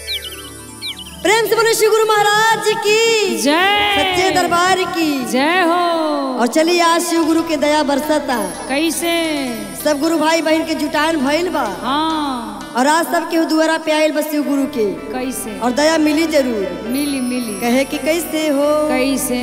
प्रेम से बोले श्री गुरु महाराज की जय सच्चे दरबार की जय हो और चलिए आज शिव गुरु के दया बरसता कैसे सब गुरु भाई बहन के जुटान भइल बा हाँ और आज सब के दुआरा पे आयल बा शिव गुरु के कैसे और दया मिली जरूर मिली मिली कहे कि कैसे हो कैसे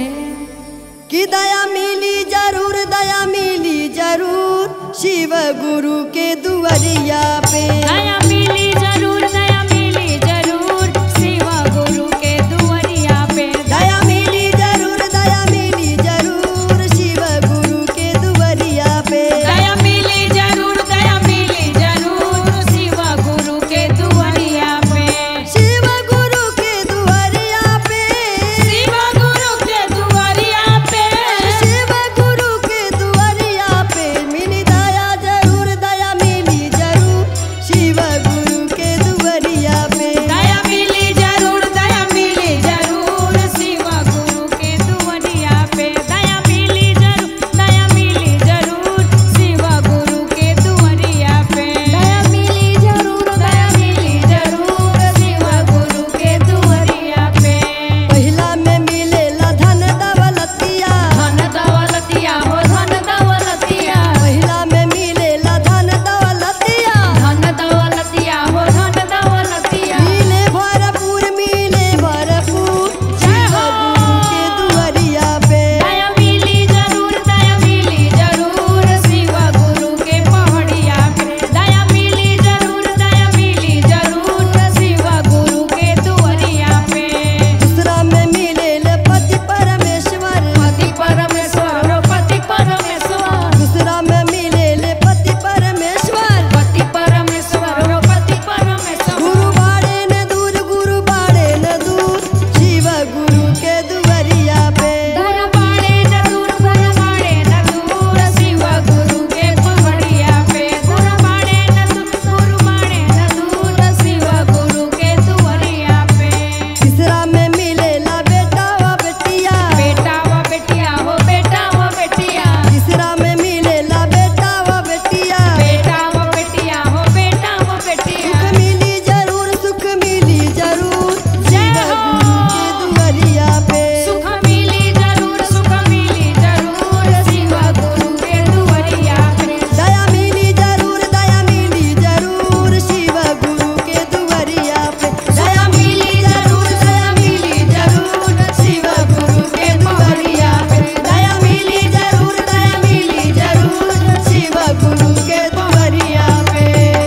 कि दया मिली जरूर दया मिली जरूर शिव गुरु के दुआरिया पे दया मिली जरूर दया मिली जरूर शिवा गुरु के दुआरिया पे दया मिली जरूर दया मिली जरूर शिव गुरु के दुआरिया पे दया मिली जरूर दया मिली जरूर शिवा गुरु के दुआरिया पे शिव गुरु के दुआरिया पे शिवा गुरु के दुआरिया पे शिव गुरु के दुआरिया पे मिली दया जरूर दया मिली जरूर शिव गुरु के दुआरिया पे दया मिली जरूर दया मिली जरूर शिवा गुरु के दुआरिया पे दया मिली जरूर दया मिली जरूर शिवा गुरु के दुआरिया पे दया मिली जरूर दया मिली जरूर शिवा गुरु के दुआरिया पे पहिला में मिलेला धन दौलतिया धन दौलतिया हो धन दौलतिया पहिला में मिलेला धन दौलतिया धन दौलतिया हो धन दौलतिया मिले भरपूर मिले भरपूर जय शिव हो। गुरु के दुआरिया पे दया मिली जरूर दया मिली जरूर शिवा गुरु के पहाड़िया पे दया मिली जरूर दया मिली जरूर शिवा गुरु के दुआरिया पे दूसरा में मिलेले पति परमेश्वर पति परमेश्वर पति परमेश्वर दूसरा में मिलेले पति परमेश्वर पति परमेश्वर पति परमेश्वर गुरु बाड़े न दूर गुरु बाड़े न दूर शिव गुरु के दुआरिया पे गुरु बाड़े न दूर गुरु बाड़े न दूर शिवा गुरु के पहाड़िया पे गुरु बाड़े न दूर गुरु बाड़े न दूर शिवा गुरु के दुआरिया पे तीसरा में मिलेला बेटा व बेटिया बेटा व बेटिया हो बेटा व बेटिया तीसरा में मिलेला बेटा व बेटिया बेटा व बेटिया हो बेटा व बेटिया सुख मिली जरूर सुख मिली जरूर जय शिव हो। गुरु के दुआरिया पे सुख मिली जरूर सुख मिली जरूर शिवा गुरु के दुआरिया पे दया मिली जरूर दया मिली जरूर शिव गुरु के दुआरिया पे दया मिली जरूर दया मिली जरूर शिव गुरु के दुआरिया पे दया मिली जरूर दया मिली जरूर शिव गुरु के दुआरिया पे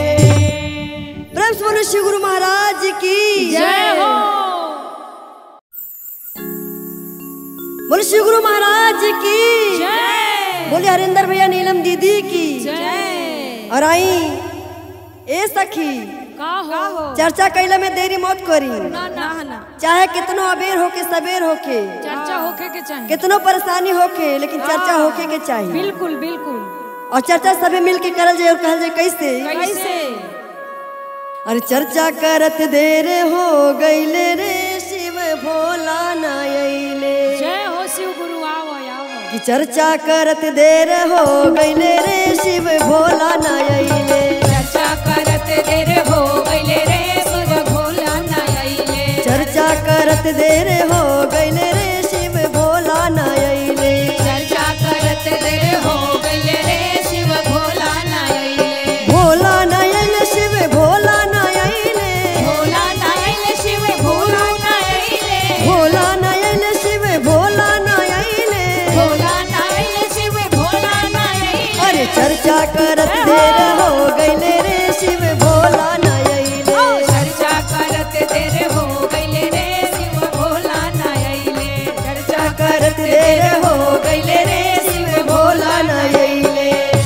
प्रेम से बोलो शिव गुरु महाराज की जय हो बोलो शिव गुरु महाराज की जय बोले हरिंदर भैया नीलम दीदी की जय और आई ए सखी का हो चर्चा कैला में देरी मत करी ना ना ना चाहे कितनो अबेर होके सबेर होके चर्चा होखे के चाहिए कितनो परेशानी होके लेकिन चर्चा होके के चाहिए बिल्कुल बिल्कुल और चर्चा सबे मिल के करल जाए और कहल जाए कैसे कैसे अरे चर्चा करत देर हो गईले रे शिव भोला ना अइले जय हो शिव गुरु आओ आओ कि चर्चा करत देर हो गईले रे शिव भोला ना अइले चर्चा करत देर हो गइले रे शिव भोला ना आइले चर्चा करत देर हो गईले रे शिव भोला ना अइले चर्चा करत देर हो गइले रे शिव भोला ना आइले भोला ना अइले शिव भोला ना अइले भोला ना आइले शिव भोला ना आइले भोला ना अइले शिव भोला ना अइले भोला ना आइले शिव भोला ना आइले अरे चर्चा करत देर हो गईले रे शिव भोला ना अइले ओ चर्चा करत देर हो गइले रे शिव भोला ना आइले चर्चा करत देर हो गईले रे शिव भोला ना अइले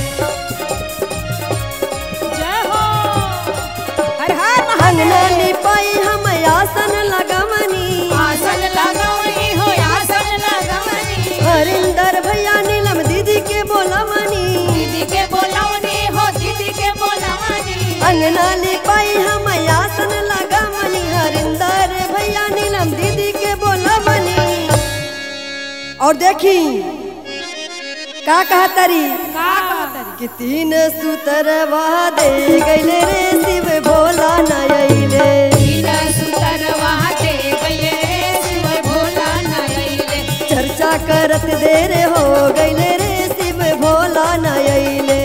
जय हो हर हर अंगना लिपाई हम आसन लगवनी आसन लगावनी हो आसन लगावनी हरिंदर भैया नीलम दीदी के बोलवनी दीदी के बोलावनी हो दीदी के बोलावनी अंगना लिपाई हम आसन लगवनी हरिंदर भैया नीलम दीदी के बोलवनी और देखी का कहतरी का कहतरी कि तीन सुतरवा दे गईले रे शिव भोला न अइले तीन सुतर देर हो गईले रे शिव भोला न अइले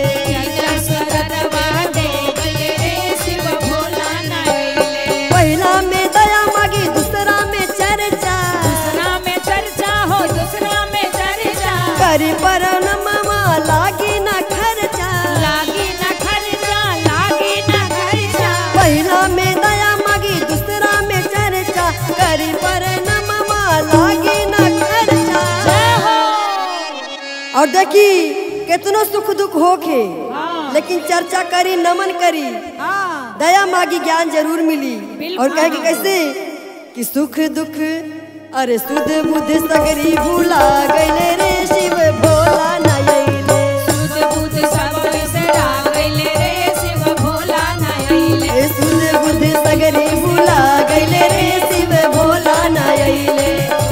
पहिला में दया मागी दूसरा में चर्चा करी पर मामा लागी न खर्चा पहिला में दया मागी दूसरा में चर्चा करी पर मामा लागी न खर्चा और देखी कितनो सुख दुख होखे लेकिन चर्चा करी नमन करी दया मागी ज्ञान जरूर मिली बिल्कुल। और कहे कि कैसे कि सुख दुख अरे सुध बुध सगरी भूला गईले रे शिव भोला न अइले ए सुध बुध सगरी भूला गईले रे शिव भोला न अइले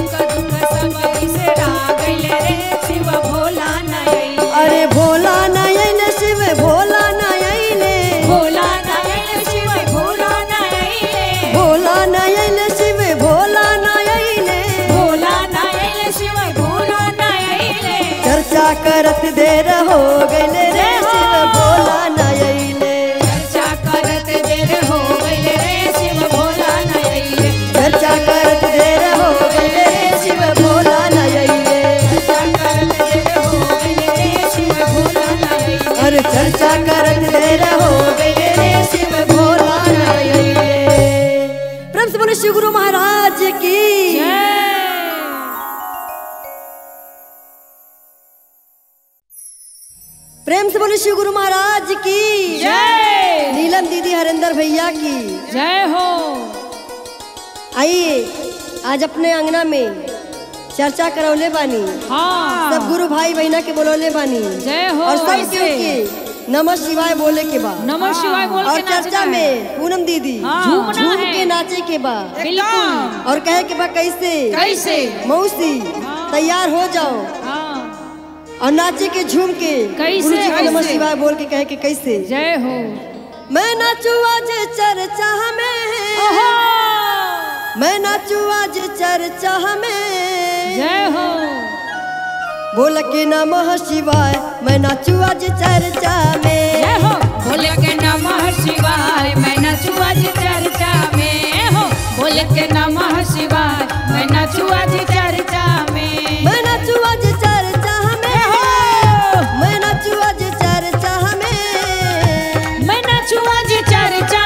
अरे भोला न अइले शिव भोला न अइले भोला न अइले शिव भोला न अइले चर्चा करत देर हो गईले रे शिव भोला न अइले चर्चा करत देर हो गईले रे शिव भोला न अइले अरे चर्चा करत देर हो गईले रे शिव भोला न अइले प्रेम से बोले शिव गुरु महाराज की प्रेम से बोले शिव गुरु महाराज की जय नीलम दीदी हरिंदर भैया की जय हो आइए आज अपने अंगना में चर्चा करौले बानी हाँ सब गुरु भाई बहना के बोलौले बानी जय हो और सब ऐसे। के नमः शिवाय बोले के बाद नमः शिवाय बोल और के नाचना चर्चा है। में पूनम दीदी हाँ, झूम झूमना झूम है। के नाचे के बाद बिल्कुल और कहे के बाद कैसे कैसे मौसी हाँ। तैयार हो जाओ हाँ और नाचे के झूम के कैसे, गुरु जी को नमः कैसे? शिवाय बोल के कहे के कैसे जय हो मैं नाचू आज चर्चा में ओहो मैं नाचू आज चर्चा में जय हो बोल के नमः शिवाय मैं नाचू आज चर्चा में जय हो बोले के नमः शिवाय मैं नाचू आज चर्चा में हो बोले के नमः शिवाय मैं नाचू आज चर्चा में मैं नाचू आज चर्चा में मैं नाचू आज चर्चा में मैं नाचू आज चर्चा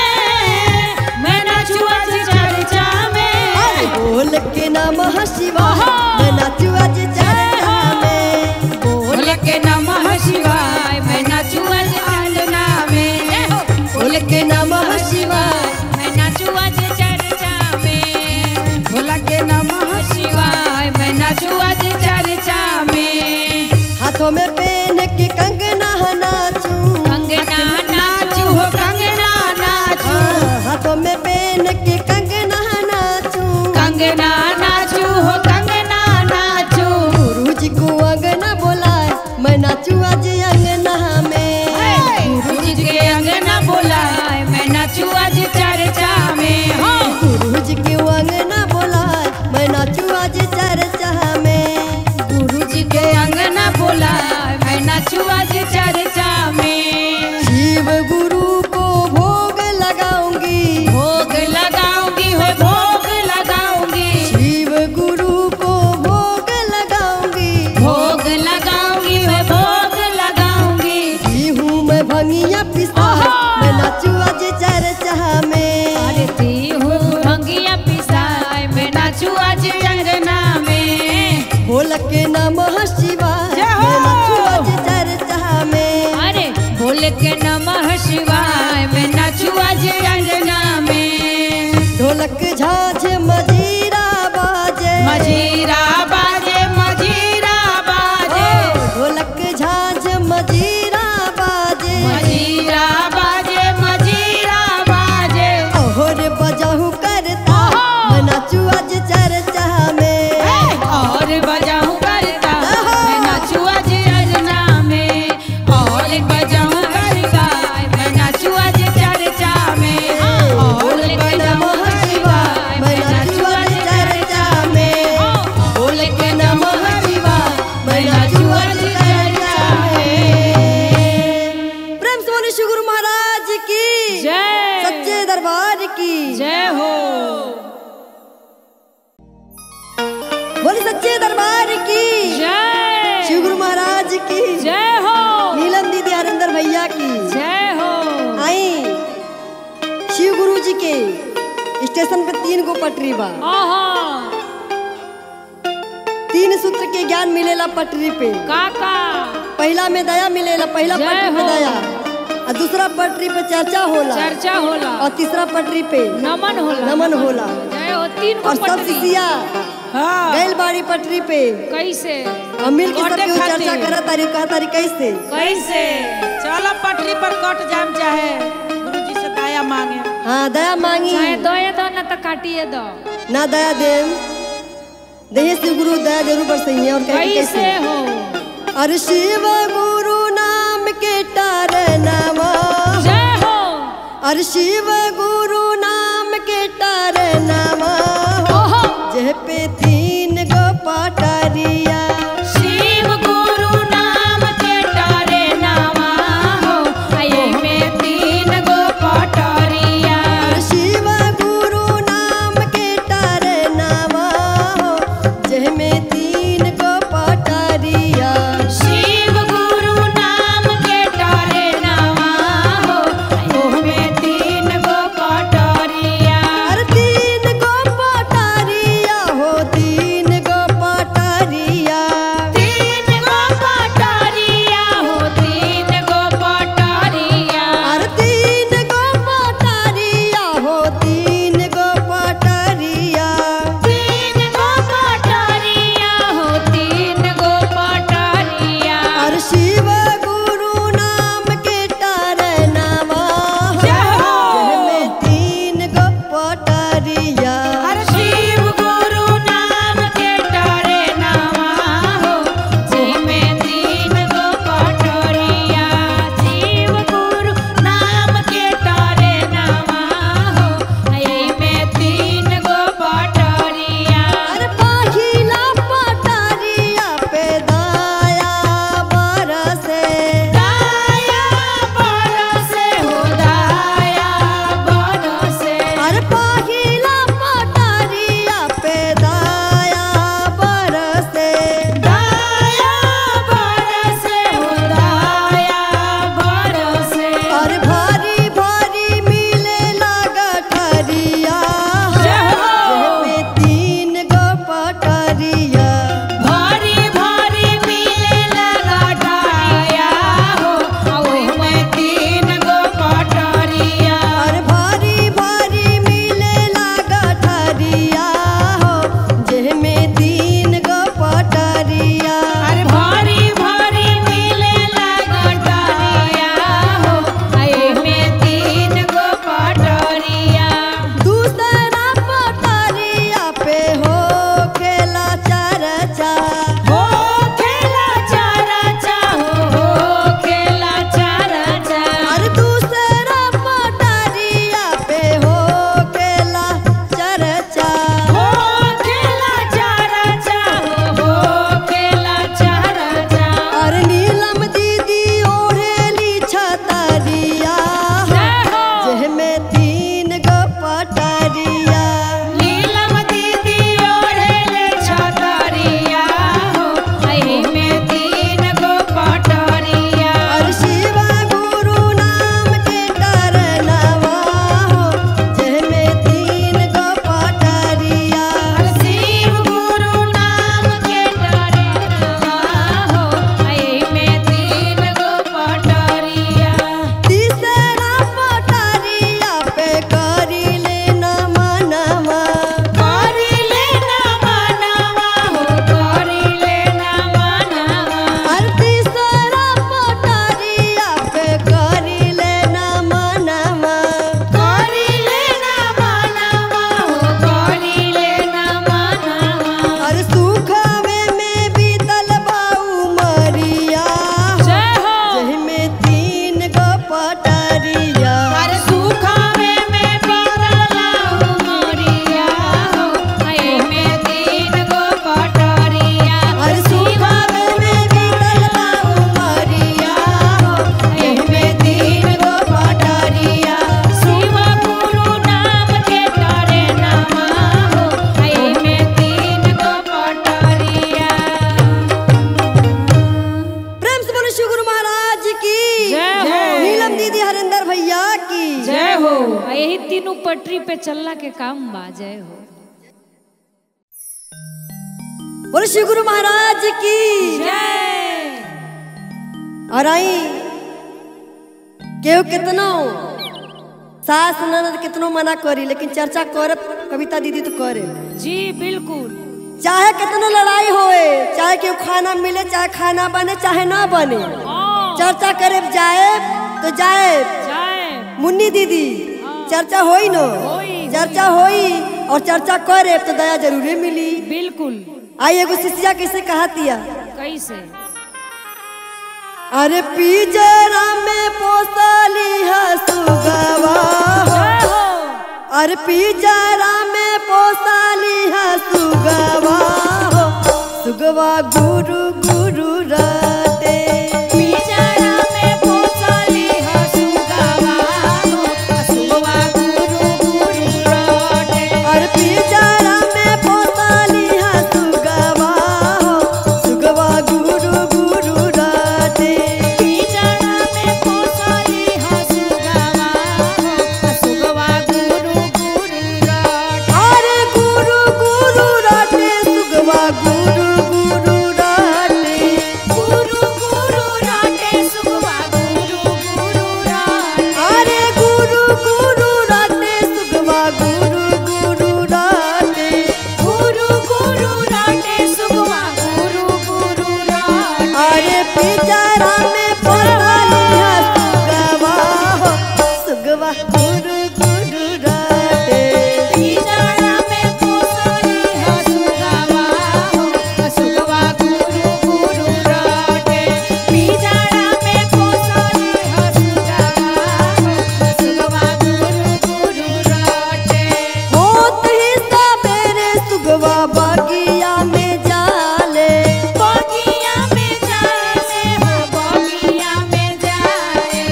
में मैं नाचू आज चर्चा में अरे बोल के नमः शिवाय ओहो। मैं नाचू आज चर्चा में बोले के नमः शिवाय मैं नाचू आज आंगना में हो बोल के नमः शिवाय मैं नाचू आज चर्चा में भोला के नमः शिवाय मैं नाचू आज चर्चा में हाथों में पेन के कंगना नाचू कंगना नाचू हो कंगना नाचू हाँ, हाथों में पेन के कंगना नाचू कंगना नाचू हो कंगना नाचू गुरु जी को अंगना बोलाए मैं नाचू आज अंगना में गुरु जी के अंगना बोलाए मैं नाचू आज चर्चा में हो गुरु जी के अंगना बोलाए मैं नाचू आज चर्चा में गुरु जी के अंगना बोलाए मैं नाचू आज चर्चा में शिव गुरु को भोग लगाऊंगी भोग लगाऊंगी हो भोग लगाऊंगी शिव गुरु को भोग लगाऊंगी भोग लगाऊंगी हो भोग लगाऊंगी हूँ मैं भंगिया पिसा ओहो। मैं नाचू आज चर्चा में आरती हूँ भंगिया पिसाए मैं नाचू आज अंगना में बोल के नमः शिवाय जय हो। मैं नाचू आज चर्चा में अरे बोले के नमः शिवाय मैं नाचू आज अंगना में ढोलक झाझ मजीरा बाजे मजीरा बाजे मजीरा बाजे ओ, ढोलक झाझ मजीरा बाजे मजीरा बाजे मजीरा बाजे और बजाहू करता ओहो। मैं नाचू आज चर्चा में और बजाऊं करता मैं नाचू आज अंगना में और बजाऊं करता मैं नाचू आज चर्चा में और बोल के नमः शिवाय मैं की जय हो बोली सच्चे दरबार की जय शिव गुरु महाराज की जय हो नीलम दीदी हरिंदर भैया की जय हो आई शिव गुरु जी के स्टेशन पे तीन गो पटरी बा आहा तीन सूत्र के ज्ञान मिलेला पटरी पे काका पहला में दया मिलेला पहला जय पटरी पे हो। दया और दूसरा पटरी पे चर्चा होला चर्चा होला और तीसरा पटरी पे नमन होला नमन होला जय हो तीन को और सब पटरी शिष्या हाँ गैल बाड़ी पटरी पे कैसे और मिल के सब कटे केहू खातिर। चर्चा करा तारी कहा तारी कैसे कैसे चलो पटरी पर कट जाम चाहे गुरुजी से दया मांगे हाँ दया मांगी चाहे दो ये दो ना तो काटिए दो ना दया देम दहे शिव गुरु दया जरूर बरसई और कहे कैसे कैसे हो और शिव गुरु नाम के टारनामा जय हो और शिव गुरु नाम के टारनामा ओहो जह पे तीन गो पटारिया शिव गुरु नाम के तारे नामा हो आये में तीन गो पटरिया और शिव गुरु नाम के टारनामा जह में तीन गो पटारिया शिव गुरु नाम के तारे नामा हो आये में तीन गो पटरिया और तीन गो पटारिया हो नु पटरी पे चलला के काम बाजे हो बोले श्री गुरु महाराज की जय और आई केहू कितनो सास ननद कितनो मना करी लेकिन चर्चा करे कविता दीदी तो करे जी बिल्कुल चाहे कितनो लड़ाई होए चाहे केहू खाना मिले चाहे खाना बने चाहे ना बने हाँ, चर्चा करे जाए तो जाए जय मुन्नी दीदी चर्चा होई नो होई। चर्चा होई और चर्चा करे तो दया जरूरे मिली बिल्कुल आई एगो शिष्या कैसे कहतिया कैसे अरे पिजरा में पोसली हसुगवा जय हो अरे पिजरा में पोसली हसुगवा हो सुगवा गुरु गुरु रटे पिंजरा में पोसली हसुगवा हो, हसुगवा गुरु गुरु रटे। अरे पिजरा में पोसली हसुगवा हो सुगवा गुरु गुरु रटे पिंजरा में पोसली हसुगवा हो, हसुगवा गुरु गुरु रटे। अरे गुरु गुरु रटे सुगवा गुरु गुरु रटे गुरु गुरु रटे, सुगवा गुरु गुरु रटे। अरे गुरु गुरु रटे सुगवा गुरु गुरु रटे गुरु गुरु रटे, सुगवा गुरु गुरु रटे। अरे पिजरा में पड़ाली है सुगवा हो सुगवा गुरु गुरु रटे पिंजरा में पोसली हसुगवा हो, हसुगवा गुरु गुरु रटे। पिंजरा में पोसली हसुगवा हो, हसुगवा गुरु गुरु रटे। होत ही सवेरे सुगवा बगिया में जाले बगिया में जाए हो, बगिया में जाए।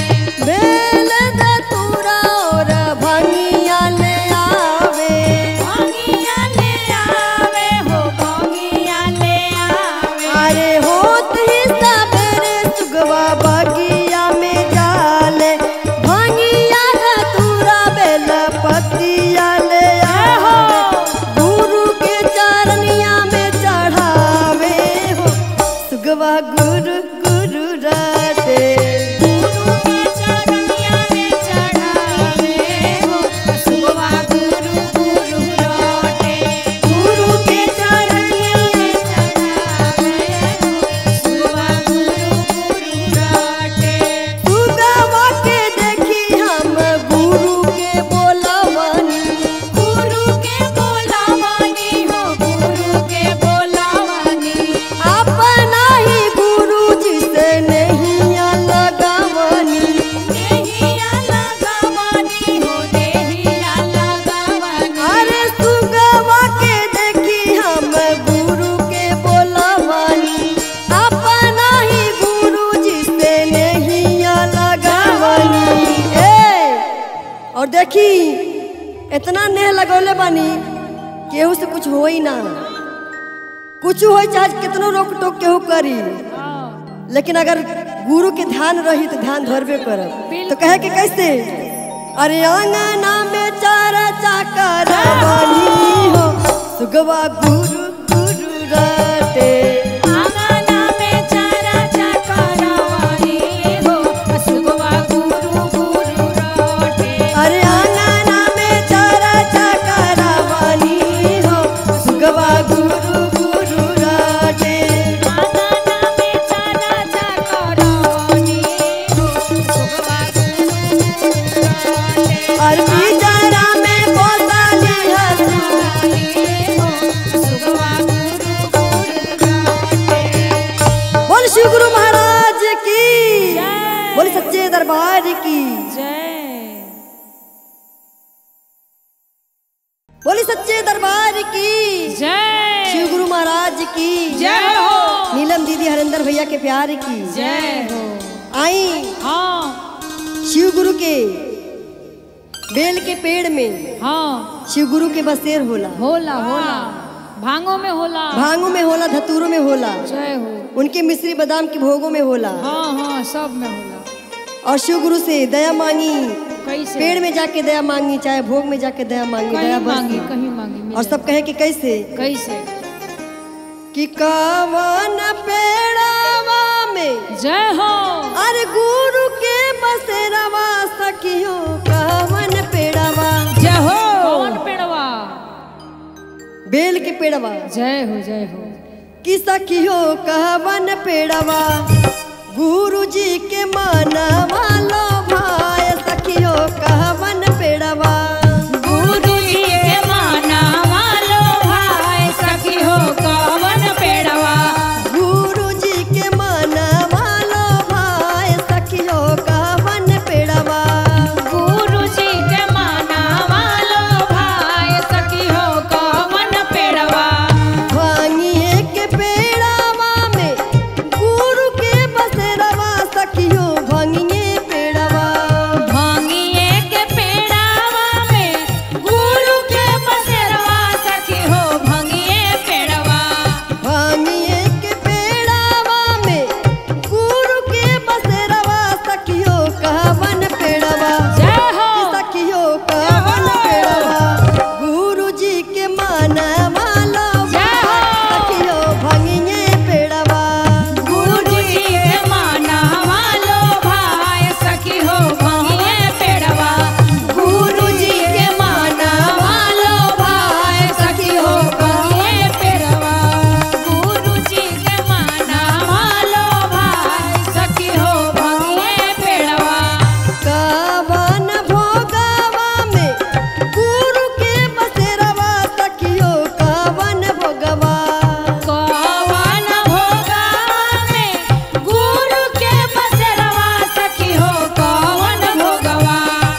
बेल दतुरा और भंगिया ले आवे बगिया ले आवे हो, बगिया ले आवे। अरे होत ही सवेरे सुगवा बगिया में जाले भंगिया दतुरा बेल पतिया ले आवे गुरु के चरनिया में चढ़ावे हो सुगवा गुरु गुरु रटे गुरु के चरनिया में चढ़ावे हो, हसुगवा गुरु गुरु रटे। गुरु के चरनिया में चढ़ावे हो, हसुगवा गुरु गुरु रटे। सुगवा के देखी हम गुरु के बोलवनी गुरु के बोलावानी हो, गुरु के बोलावानी। अपना ही गुरु जी से नहीं लगावनी देहिया लगावानी हो, देहिया लगावानी। अरे सुगवा के देखी हम गुरु के बोलवनी अपना ही गुरु जी से नहीं लगावनी ए और देखी इतना नेह लगौले बानी केहू से कुछ होई ना कुछ होई चाहे कितनो रोक टोक केहू करी लेकिन अगर गुरु के ध्यान रही तो ध्यान धरबे करब तो कहे कि कैसे अरे अंगना में चार चाकर बनी हो सुगवा गुरु गुरु रटे आंगना में चारा चाकरवानी हो, हसुगवा गुरु गुरु रटे। अरे अंगना में चार चाकर बनी हो सुगवा गुरु गुरु रटे आंगना में चारा चाकरवानी हो, हसुगवा गुरु गुरु रटे। और पिंजरा में पोसली हसु रानी हो, हसुगवा गुरु गुरु रटे। बोल शिव गुरु महाराज की जय। बोल सच्चे दरबार की जय बोली सच्चे दरबार की जय शिव गुरु महाराज की जय हो नीलम दीदी हरिंदर भैया के प्यार की जय हो आई हाँ शिव गुरु के बेल के पेड़ में हाँ शिव गुरु के बसेर होला होला होला भांगों में होला भांगों में होला धतूरों में होला जय हो उनके मिश्री बादाम के भोगों में होला हाँ हाँ सब में होला और शिव गुरु से दया मांगी कैसे पेड़ में जाके दया मांगी चाहे भोग में जाके दया मांगी कहीं दया मांगी बरसी कहीं मांगी और मिले। सब कहे कि कैसे कैसे कि कवन पेड़ावा में जय हो अरे गुरु के बसेरवा सखियो कवन पेड़ावा जय हो कौन पेड़वा बेल के पेड़वा जय हो जय हो कि सखियो कहवन पेड़वा गुरु जी के मानवा लो भाई सखियो कहवन पेड़वा गुरु जी के माना वालो भाई सखी हो कवन पेड़वा गुरु जी के मानवा लो भाई सखियो कहवन पेड़वा गुरु जी के माना वालो भाई सखी हो कवन पेड़वा भांगिए के पेड़वा में गुरु के बसेरवा सखियो भांगिए पेड़वा भांगिए के पेड़ावा में गुरु के बसेरवा सखी हो भांगिए पेड़वा भांगिए के पेड़वा में गुरु के बसेरवा सखियो कहवन पेड़वा जय हो सखियो कहवन पेड़वा गुरु जी के मानवा लो जय हो। सखियो भांगिए पेड़वा गुरु जी के माना वालो भाई सखी हो भांगिए पेड़वा गुरु जी के माना वालो भाई सखी हो भांगिए पेड़वा गुरु जी के माना वालो भाई सखी हो भांगिए पेड़वा कावन भोगावा में गुरु के बसेरवा सखियो कावन भोगवा कवन भोगा में गुरु के बसरवा सखी हो कवन भोगवा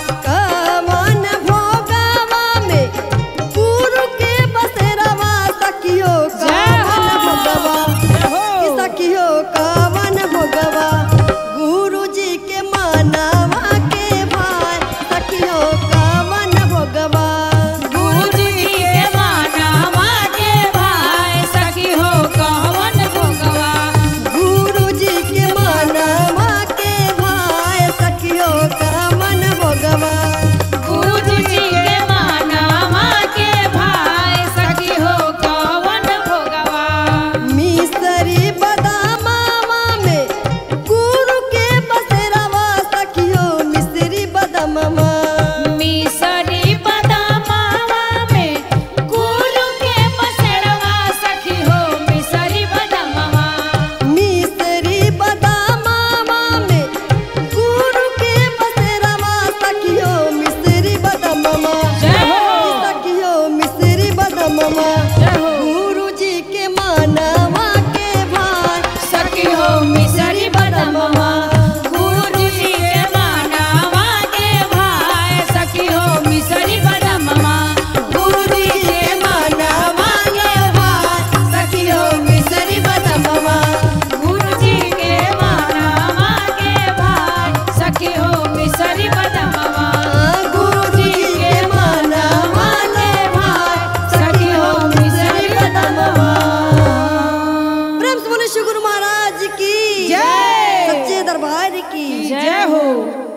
कावन भोगावा में गुरु के बसेरवा सखियो कावन भोगवा कि सखियो कावन भोगवा गुरु जी के मानवा के भाई सखियो कावन भोगवा गुरु जी के मानवा के भाई सखी हो कवन भोगवा गुरु जी के मानवा के भाई सखियो कावन भोगवा गुरु जी के मानवा के भाई सखी हो कवन भोगवा मिसरी बदामावा में गुरु के बसेरवा सखियो मिसरी बदामावा मिसरी बदामावा में गुरु के बसरवा सखी हो मिसरी बदामावा मिसरी बदामावा में गुरु के बसेरवा सखियो मिसरी बदामावा जय हो। सखियो मिसरी बदामावा जय हो। गुरु जी के मानवा के भाई सखी हो मिसरी बदामावा गुरु जी के मानवा के भाई सखी हो मिसरी बदामावा गुरु जी के मानवा के भाई सखी हो मिसरी बदामावा गुरु जी के मानवा के भाई सखी हो मिसरी बदामावा गुरु जी के मानवा के भाई सखी हो मिसरी बदामावा प्रेम से बोले श्री गुरु महाराज की जय। सच्चे दरबार की जय हो